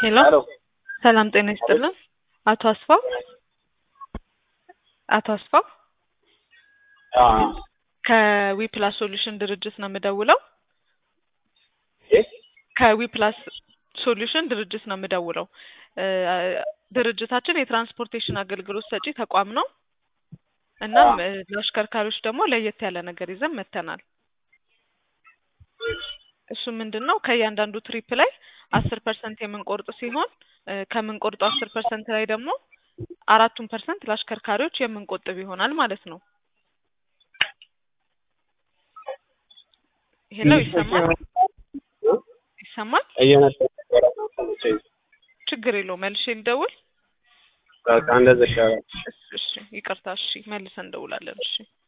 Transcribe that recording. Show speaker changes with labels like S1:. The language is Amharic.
S1: ሄሎ
S2: ሄሎ
S1: ሰላም ጤና ይስጥልን። አቶ አስፋው አቶ አስፋው ከዊፕላስ ሶሉሽን ድርጅት ነው የምደውለው። ከዊፕላስ ሶሉሽን ድርጅት ነው የምደውለው። እ ድርጅታችን የትራንስፖርቴሽን አገልግሎት ሰጪ ተቋም ነው። እናም እ ለአሽከርካሪዎች ደግሞ ለየት ያለ ነገር ይዘን መጥተናል። እሱ ምንድን ነው ከእያንዳንዱ ትሪፕ ላይ አስር ፐርሰንት የምንቆርጥ ሲሆን እ ከምንቆርጠው አስር ፐርሰንት ላይ ደግሞ አራቱን ፐርሰንት ለአሽከርካሪዎች የምንቆጥብ ይሆናል ማለት ነው። ሄሎ ይሰማል? ይሰማል?
S2: እየነጠ
S1: ችግር የለው መልሼ ልደውል?
S2: በቃ እንደዛ ይሻላል።
S1: እሺ፣ ይቅርታ። እሺ፣ መልሰን እንደውላለን። እሺ